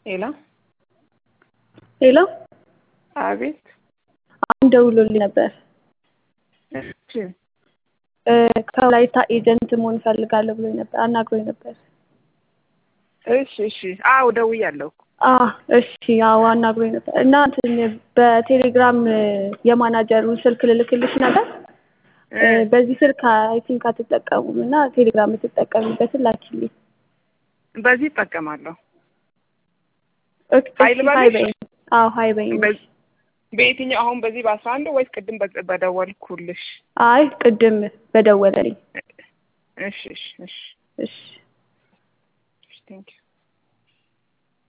ሄሎ ሄሎ አቤት። አሁን ደውሎልኝ ነበር። እሺ እ ከወላይታ ኤጀንት መሆን እፈልጋለሁ ብሎኝ ነበር አናግሮኝ ነበር። እሺ እሺ። አዎ ደውያለሁ። አ እሺ አዎ አናግሮኝ ነበር እና እንትን በቴሌግራም የማናጀሩን ስልክ ልልክልሽ ነበር። እ በዚህ ስልክ አይ ቲንክ አትጠቀሙም እና ቴሌግራም የምትጠቀሚበትን ላኪልኝ። በዚህ እጠቀማለሁ። ኦኬ፣ ሀይ እሺ፣ ልበልሽ? ሀይ በይኝ። አዎ ሀይ በይኝ። በ- በየትኛው አሁን በዚህ በአስራ አንድ ወይስ ቅድም በ- በደወልኩልሽ? አይ ቅድም በደወለልኝ። እሺ እሺ እሺ እሺ እሺ ቴንኪው